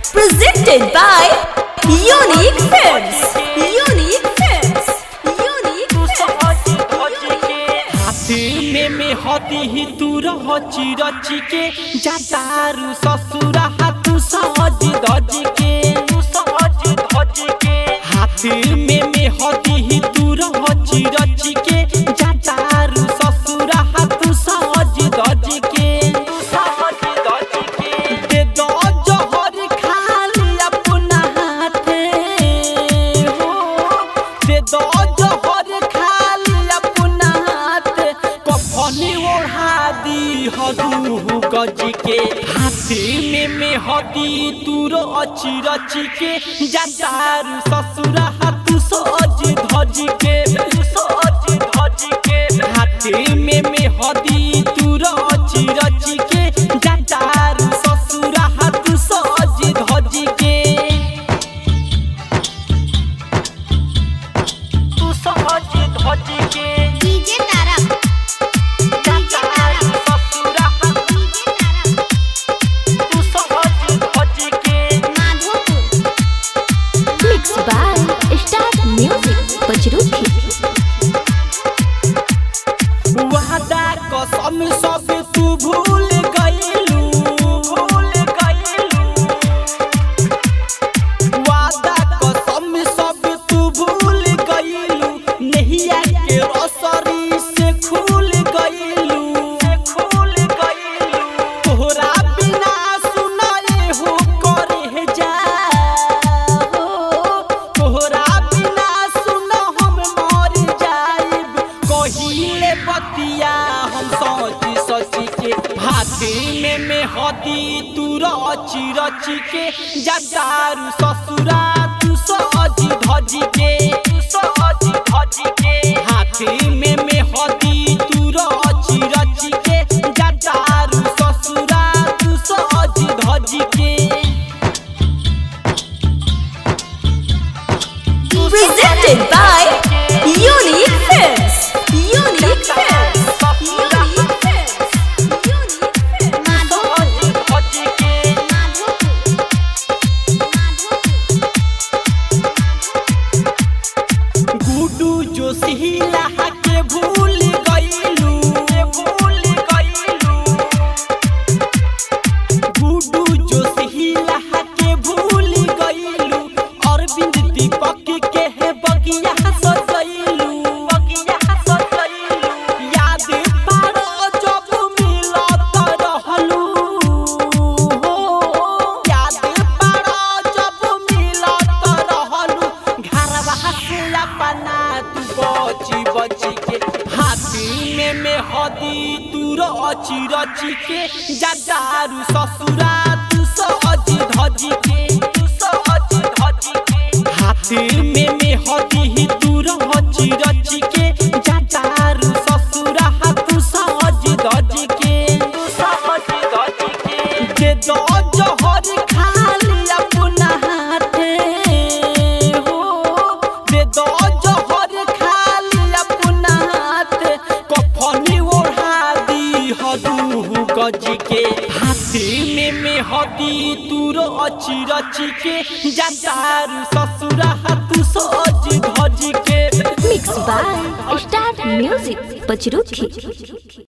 Presented by Unique Films. Unique Films. Unique हाथी में में हती ही तू रची रची के जातारू ससुरा हाथू सहज धज के सहज धज के हाथी में में हती ही तू रची रची के जातारू ससुरा हाथू सहज धज के सहज धज के दे दो जहर खाली अपना हाथे हो दे दो जहर खाली अपना हाथ कफनी ओढ़ा दी हदू गज के हाथी में में हदी तूर अची रची के जातारू ससुरा हाथ सज धज के सज धज के हाथी में में हदी तूर अची रची के जातारू ससुरा हाथ सज धज के तू सहज धज के डीजे तारा जातारू ससुरा हाथ तू सहज धज के Madhopur Mixed by Star Music. Pachruki. वादा कसम सब तू भूल गइलू भूल गइलू वादा कसम सब तू भूल गइलू नहिया के रसरी से खुल गइलू से खुल गइलू तोहरा बिना सुनाए हो करे जा हो तोहरा बिना सुन हम मर जाइब कहिले बतिया हम सोची सोची के हाथी में में हदी तू रची रची के जदारू ससुरा तू सजी धजी के तू सजी धजी के हाथी में में हदी तू रची रची के जदारू ससुरा तू सजी धजी के Presented by Unique Films. Unique Films. Unique Films. Unique Films. Madhopur धजी के माधोपुर माधोपुर गुडू जो सिहिला के भूल गइलू भूल गइलू गुडू जो सिहिला के भूल गइलू अरविंद दीपक के है बगिया सजइलू बगिया सजइलू याद पारो जब मिलत रहलू हो याद पारो जब मिलत रहलू घरवा से अपना तू बची बची के हाथी में में हदी तू रची रची के जदारू ससुरा तू सज धजी के तू सज धजी के हाथी में में हदी तू रची रची के जदारू ससुरा हाथ सज धजी के तू सज धजी के दे दो जहर खाली अपना हाथे हो दे दो जहर खाली अपना हाथ कफनी ओढ़ा दी हदू गज के हाथी में में हदी तूर अची रची के जदारू ससुरा हाथ सज धज के Mixed by Star Music. Pachruki.